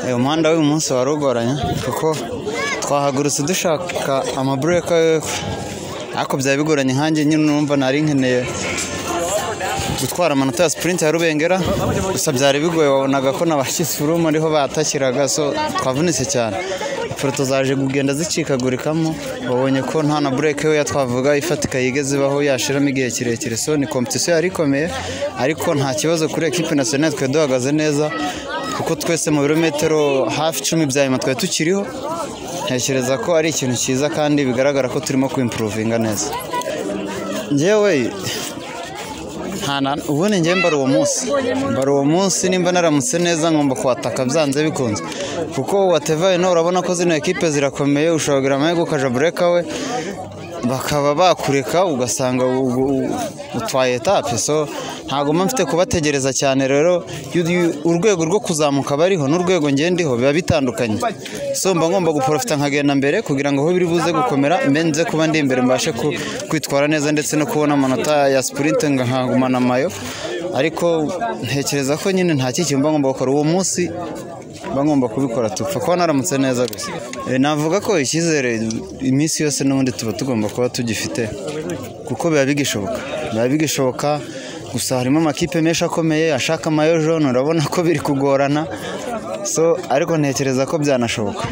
uyu muhanda w'uyu munsi wari ugoranye kuko twahagurutse dushaka amabureka ariko byaba bigoranye nkanjye nyine numva nari nkeneye gutwara amanota ya sipurinti ya rubengera gusa byari bigoye wabonaga ko na ba kisifurumu ariho batashyiraga so twavunitse cyane ifoto zaje kugenda zicikagurikamo babonye ko nta na bureke we twavuga ifatika yigeze ibaho yashiramo igihe kirekire so ni kompetisiyo yari ikomeye ariko nta kibazo kuri ekipi nasiyonari twari duhagaze neza kuko twese mu birometero hafi icumi bya nyuma twari tukiriho ntekereza ko ari ikintu cyiza kandi bigaragara ko turimo kwimpuruvinga neza ngewe ubundi njye mbara uwo munsi mbara uwo munsi nimba naramutse neza ngomba kuhataka byanze bikunze kuko watevaye nawe urabona ko zino ekipe zirakomeye ushobora kugira amahirwe ukaja bureka we bakaba bakureka ugasanga utwaye etape so ntabwo mba mfite kubategereza cyane rero urwego rwo kuzamuka bariho n'urwego ngendiho biba bitandukanye so mba ngomba guporofita nkagenda mbere kugira ngo aho biri buze gukomera mbe kuba ndi imbere mbashe kwitwara neza ndetse no kubona amanota ya sipurinti nkagumana amayo ariko ntekereza ko nyine nta kiki mba ngomba gukora uwo munsi mba ngomba kubikora tupfa kuba naramutse neza gusa navuga ko icyizere iminsi yose n'ubundi tuba tugomba kuba tugifite kuko biba bigishoboka biba bigishoboka gusa harimo amakipe menshi akomeye ashaka amayo jone urabona ko biri kugorana so ariko ntekereza ko byanashoboka